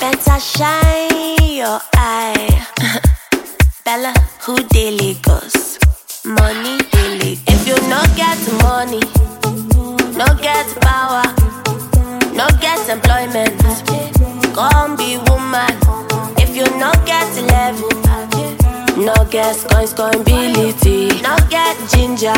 Better shine your eye. Bella, who dey Lagos? Money dey Lagos. If you no get money, no get power, no get employment, come be woman. If you no get level, no get coins, ability, no get ginger,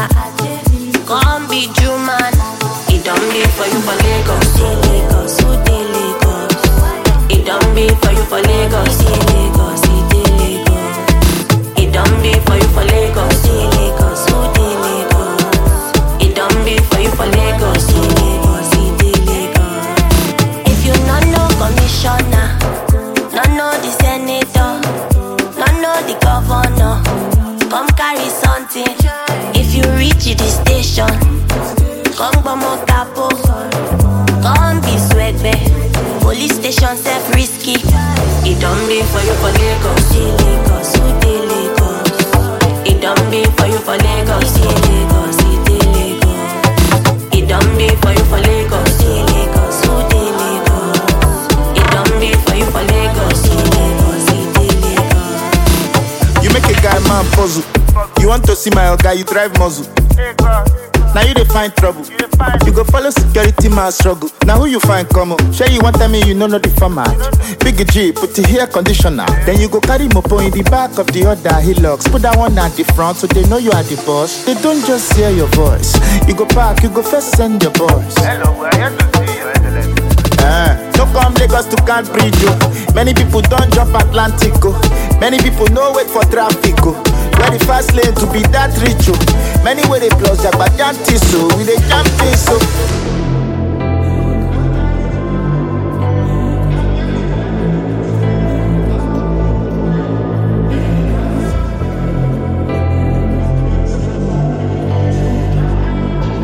come be Juman. It don't be for you for Lagos, dey Lagos, who dey Lagos? It don't be for you for Lagos, dey Lagos, it dey Lagos. It don't be for you for Lagos, dey Lagos, who dey Lagos? It don't be for you for Lagos, dey Lagos, it dey Lagos. If you no know commissioner, no know the senator, no know the governor, come carry something. If you reach the station, come gbomo capo, come be swagbe. Police station self risky. It don't be for you for Lagos, dey Lagos, who dey Lagos? It don't be for you for Lagos, dey Lagos, it dey Lagos. It don't be for you for Lagos, dey Lagos, who dey Lagos? It don't be for you for Lagos, dey Lagos, it dey Lagos. You make a guy man puzzle. You want to see my guy, you drive muzzle. Now you dey find trouble. You go follow security man struggle. Now who you find come up? Sure you want tell me you know no the format. Big G, put the hair conditioner. Then you go carry mopo in the back of the other hillocks. Put that one at the front so they know you are the boss. They don't just hear your voice. You go back, you go first send your boys. Hello, we're here to see your excellency. Eh, no come Lagos to can't bridge oh. Many people don't jump Atlantic oh. Many people no wait for traffic oh. Where the fast lane to be that rich oh. Many way they plus Jagbajanti so we dey jam things so.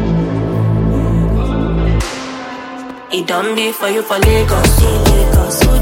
It don't be for you for Lagos, dey Lagos, who